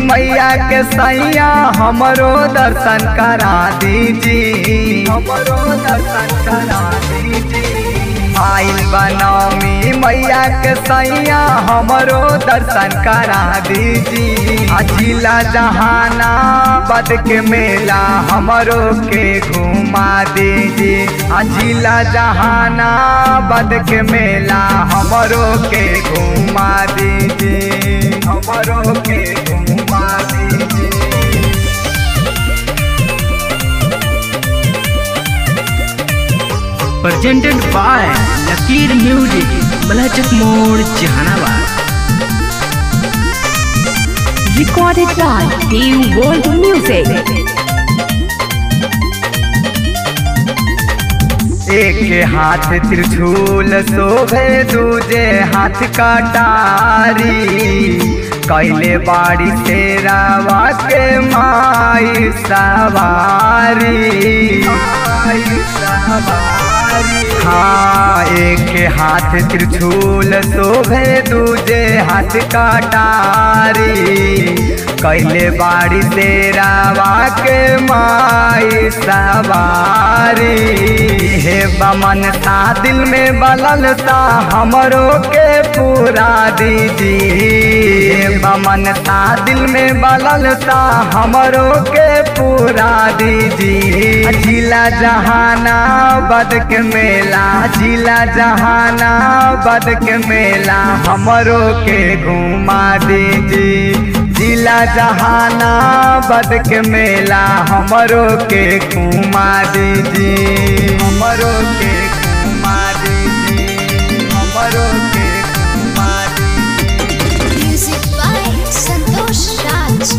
मैया के सैया हमरो दर्शन करा दीजी हमरो दर्शन करा दीजी आइल बनौमी मैया के सैया हमरो दर्शन करा दीजी अजिला जहाना बद के मेला हमरो के घुमा दीजी अजिला जहाना बद के मेला हमरो के घुमा दीजी हमरो के घुमा दीजी presented by Lakir Music, Balachak Mode, Jahanabad. Recorded by Team World Music. एक हाथ त्रिशूल शोभे दूजे हाथ कटारी कैले बाड़ी से रावा के माई सवारी माई सवारी हाँ एक हाथ त्रिशूल शोभे दूजे हाथ कटारी कैले बाड़ी से रावा के माई सवारी हे बमन सा दिल में बलल सा हमरो के पूरा दीजी हे बमन सा दिल में बलल सा हमरो के पूरा दीजी जिला जहाना बद के मेला जिला जहाना बद के मेला हमरो के घुमा दीजी जिला जहाना बद के मेला हमरो के घुमा दीजी हमरो के घुमा दीजी हमरो के घुमा दीजी Music by Santosh Raj.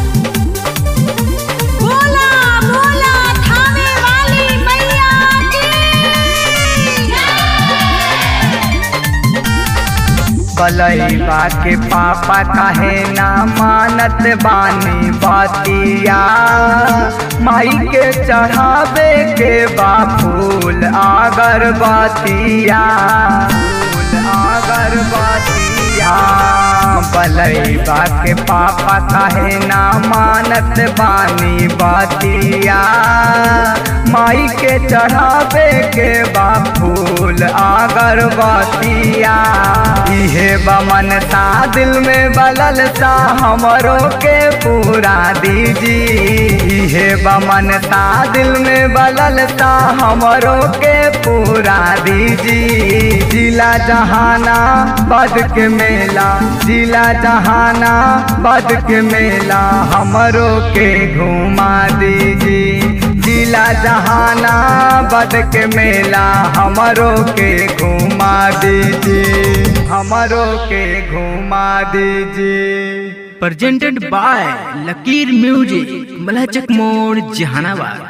बोला बोला थाने वाली मैया बलैबा के पापा काहे ना मानत बानी बतिया माई के चढ़ावे के बा फूल अगरबतिया फूल अगरबतिया बलैबा के पापा काहे ना मानत बानी बतिया माई के चढ़ावे के बा फूल अगरबतिया इहे बमन सा दिल में बलल सा हमरो के पूरा दीजी इहे बमन सा दिल में बलल सा हमरो के पूरा दीजी जिला जहाना बद के मेला जिला जहाना बद के मेला हमरो के घुमा दीजी जिला जहाना बद के मेला हमरो के घुमा दीजिए हमरो के घुमा दीजिए Presented by Lakir Music, Balachak Mode, Jahanabad.